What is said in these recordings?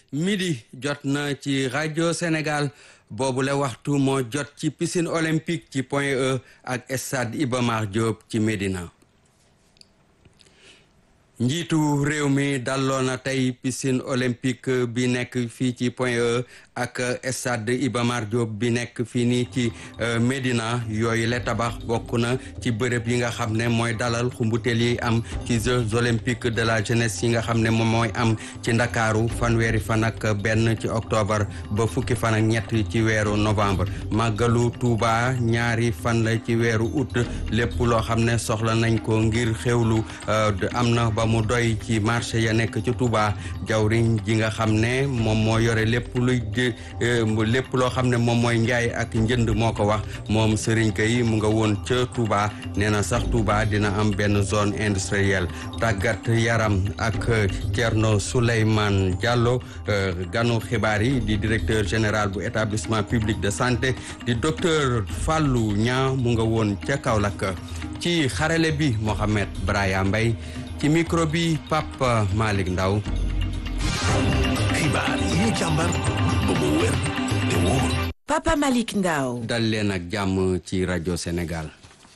midi jot na ci rajo Sénégal boobu la waxtu moo jot ci piscine olympique ci Point E ak stade Iba Mar Diop ci Médina njiitu réew mi dalloo na tey piscine olympique bi nekk fii ci Point E ak stade Iba Mar Diop bi nekk fii nii ci Médina yooyu la tabax bokk na ci bërëb yi nga xam ne mooy dalal xumbuteel yi am ci Jeux olympiques de la jeunesse yi nga xam ne moom mooy am ci ndakaaru fanweeri fan ak benn ci octobre ba fukki fan ak ñett ci weeru novembre màggalu Tuuba ñaari fan la ci weeru août lépp loo xam ne soxla nañ ko ngir xewlu am na ba mu doy ci marché ya nekk ci Tuuba jawriñ ji nga xam ne moom moo yore lépp luy lépp loo xam ne moom mooy njaay ak njënd moo ko wax moom Serigne Gueye mu nga woon ca Touba nee na sax Touba dina am benn zone industrielle tàggat yaram ak Thierno Souleymane Diallo ganu xibaar yi di directeur général bu établissement public de santé di docteur Fallou Niang mu nga woon ca Kaolack ci xarale bi Mohamed Braya Mbaye ci micro bi Papa Malick Ndaw xibaar yi ñu càmbar ba mu wér te wóor Papa Malick Ndaw dal leen ak jàmm ci rajo Sénégal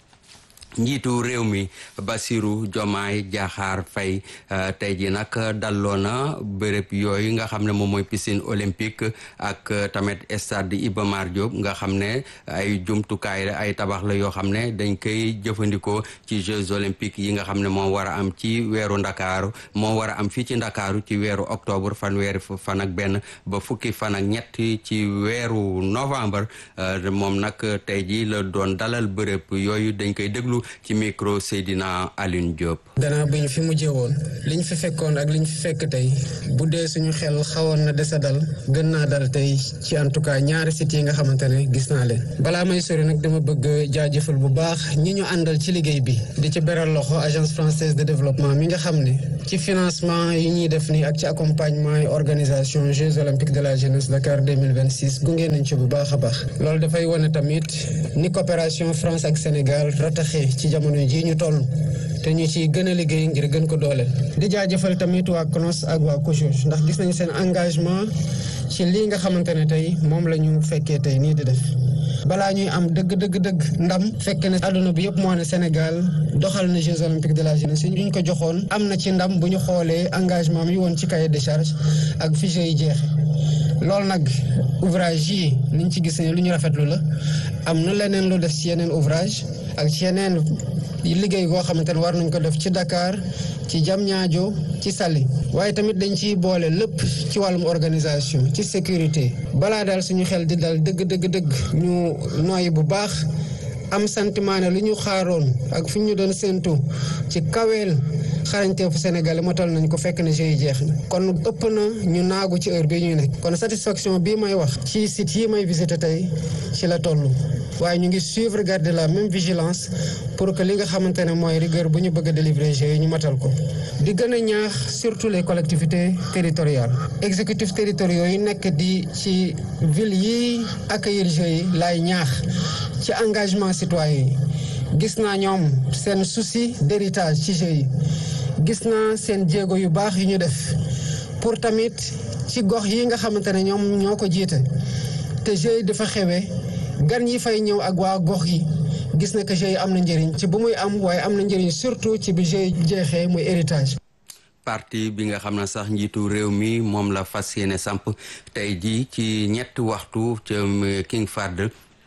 njiitu réew mi Bassirou Diomaye Diakhar Faye tey ji nag dalloo na béréb yooyu nga xam ne moom mooy piscine olympique ak tamit stade Iba Mar Diop nga xam ne ay jumtukaay la ay tabax la yoo xam ne dañ koy jëfandikoo ci Jeux olympiques yi nga xam ne moo war a am ci weeru ndakaaru moo war a am fii ci ndakaaru ci weeru octobre fanweeri fan ak benn ba fukki fan ak ñett ci weeru novembre moom nag tey ji la doon dalal béréb yooyu dañ koy déglu ci micro Seydina Alioune Diop. danaa bi ñu fi mujjee woon liñ fi fekkoon ak liñ fi fekk tey bu dee suñu xel xawoon na desa dal gën naa dal tey ci en tout cas ñaari sites yi nga xamante ne gis naa leen balaa may sori nag dama bëgg jaajëfal bu baax ñi ñu àndal ci liggéey bi di ci beral loxo agence française de développement mi nga xam ne ci financement yi ñuy def nii ak ci accompagnement yi organisation Jeux olympiques de la jeunesse Dakar 2026 gunge nañ ci bu baax a baax loolu dafay wane tamit ni coopération France ak Sénégal rataxee ci jamono jii ñu toll te ñu ci gën a liggéey ngir gën ko dooleel di jaajëfal tamit waa CNOS ak waa COJOJ ndax gis nañu seen engagement ci lii nga xamante ne tey moom la ñu fekkee tey nii di def balaa ñuy am dëgg dëgg dëgg ndam fekk ne àdduna bi yëpp moo ne Sénégal doxal na Jeux olympiques de la jeunesse yi ñu ko joxoon am na ci ndam bu ñu xoolee engagement yi woon ci cahier de charge ak fiche yi jeexe loolu nag ouvrage yi niñ ci gis ne lu ñu rafetlu la am na leneen lu def ci yeneen ouvrage ak ci yeneen liggéey goo xamante ne war nañ ko def ci Dakar ci Diamniadio ci Saly waaye tamit dañ ciy boole lépp ci wàllum organisation ci sécurité balaa daal suñu xel di dal dëgg dëgg dëgg ñu noyyi bu baax am sentiment ne lu ñu xaaroon ak fu ñu doon séentu ci kaweel xarañteefu Sénégal motal nañ ko fekk ne jeux jeex na kon ëpp na ñu naagu ci heure bi ñuy nekk kon satisfaction bii may wax ci site yi may visité tey ci la toll waaye ñu ngi suivre garder la même vigilance pour que li nga xamante ne mooy rigueur bu ñu bëgg a délivrer jeux yi ñu matal ko di gën a ñaax surtout les collectivités territoriales exécutifs territoriaux yi nekk di ci ville yi accueillir jeux yi laay ñaax ci engagement citoyen yi gis naa ñoom seen souci d'héritage ci jeux yi gis naa seen jéego yu baax yu ñu def pour tamit ci gox yi nga xamante ne ñoom ñoo ko jiite te jeux yi dafa xewee gan yi fay ñëw ak waa gox yi gis na que jeux yi am na njëriñ ci bu muy am waaye am na njëriñ surtout ci bi jeux yi jeexee muy héritage. parti bi nga xam ne sax njiitu réew mi moom la fas yéene samp tey jii ci ñetti waxtu ca King Fahd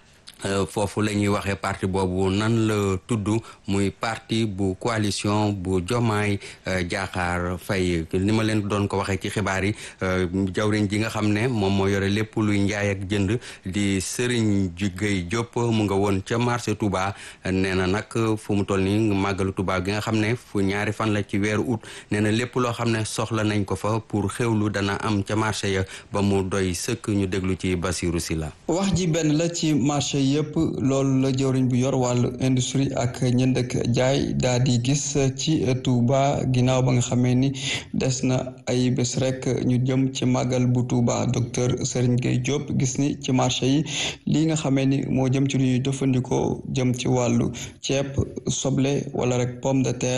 foofu la ñuy waxee parti boobu nan la tudd muy parti bu coalition bu Jomaay Diakhar Faye ni ma leen doon ko waxee ci xibaar yi jawriñ ji nga xam ne moom moo yore lépp luy njaay ak jënd di Serigne Gueye Diop mu nga woon ca marché Touba nee na nag fu mu toll nii màggalu Touba gi nga xam ne fu ñaari fan la ci weeru août nee na lépp loo xam ne soxla nañ ko fa pour xewlu dana am ca marché ya ba mu doy sëkk ñu déglu ci Basirou Sila wax ji benn la ci marché yëpp loolu la jëwriñ bu yor wàllu industrie ak ñënd ak jaay daal di gis ci Touba ginnaaw ba nga xamee ni des na ay bés rek ñu jëm ci màggal bu Touba docteur Serigne Gueye Diop gis ni ci marché yi lii nga xamee ni moo jëm ci lu ñuy jëfandikoo jëm ci wàllu ceeb soble wala rek pomme de terre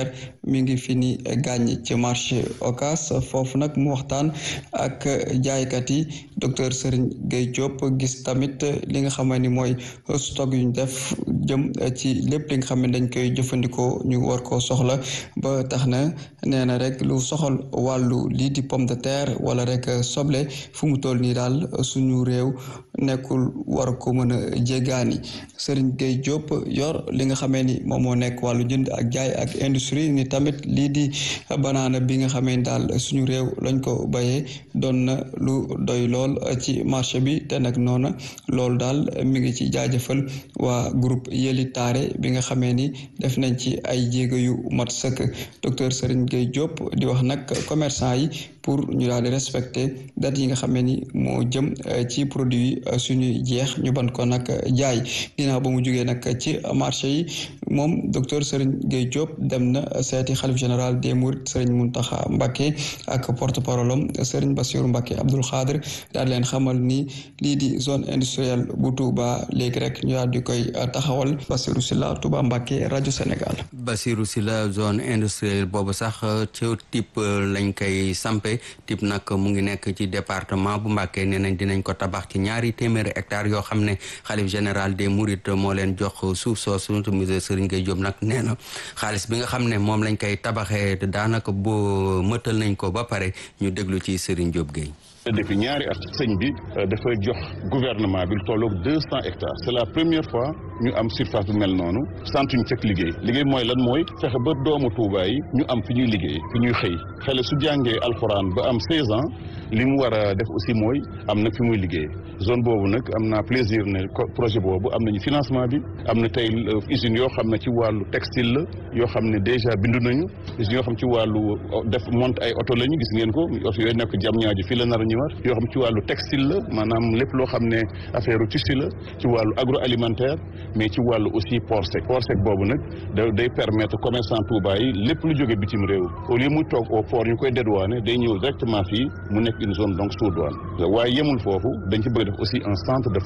mi ngi fi ni gàññ ci marché Ocass foofu nag mu waxtaan ak jaaykat yi docteur Serigne Gueye Diop gis tamit li nga xam ni mooy stock yu ñu def jëm ci lépp li nga xam ne dañ koy jëfandikoo ñu war koo soxla ba tax na nee na rek lu soxal wàllu lii di pomme de terre wala rek soble fu mu toll nii daal suñu réew nekkul war ko mën a jéggaani Serigne Gueye Diop yor li nga xamee ni moom moo nekk wàllu jënd ak jaay ak industrie ni tamit lii di banaana bi nga xamee ni daal suñu réew lañ ko bayee doon na lu doy lool ci marché bi te nag noona loolu daal mi ngi ci jaajëfal waa groupe Yeli Taare bi nga xamee ni def nañ ci ay jéego yu mat sëkk docteur Serigne Gueye Diop di wax nag commerçant yi pour ñu daal di respecter date yi nga xamee ni moo jëm ci produit suñuy jeex ñu ban ko nag jaay ginnaaw ba mu jógee nag ci marché yi moom docteur Serigne Gueye Diop dem na seeti xalif général des Mourides Serigne Mountakha Mbacké ak porte parole am Serigne Bassirou Mbacké Abdoul Khadr daal leen xamal ni lii di zone industrielle bu Touba léegi rek ñu daal di koy taxawal Bassirou Sylla Touba Mbacké rajo Sénégal. Bassirou Sylla zone industrielle boobu sax ci type lañ koy sampe type nag mu ngi nekk ci département bu Mbacké nee nañ dinañ ko tabax ci ñaari téeméeri hectares yoo xam ne xalif général des Mourides moo leen jox suuf soosu musée Serigne Gueye Diop nag nee na xaalis bi nga xam ne moom lañ koy tabaxee daanaka boo mëtal nañ ko ba pare ñu déglu ci Serigne Diop Gueye. depuis ñaari at sëñ bi dafa jox gouvernement bi lu tolloog deux cent hectares c'est la première fois ñu am surface bu mel noonu santuñ cëkk liggéey liggéey mooy lan mooy fexe ba doomu Touba yi ñu am fi ñuy liggéey fi ñuy xëy xale su jàngee alxuraan ba am seize ans li mu war a def aussi mooy am na fi muy liggéey zone boobu nag am naa plaisir ne projet boobu am nañu financement bi am na tey usines yoo xam ne ci wàllu textile la yoo xam ne déjà bindu nañu usines yoo xam ci wàllu def monte ay oto lañu gis ngeen ko oto yooyu nekk jam ñaaji fii la nar a ñëwaat yoo xam ci wàllu textile la maanaam lépp loo xam ne affaire tissu la ci wàllu agroalimentaire mais ci wàllu aussi port sec port sec boobu nag da day permettre commerçant Touba yi lépp lu jóge bitim réew au lieu muy toog au port ñu koy dédouaner day ñëw directement fii mu nekk une zone donc sous douane waaye yemul foofu dañ ci bëgg def aussi un centre de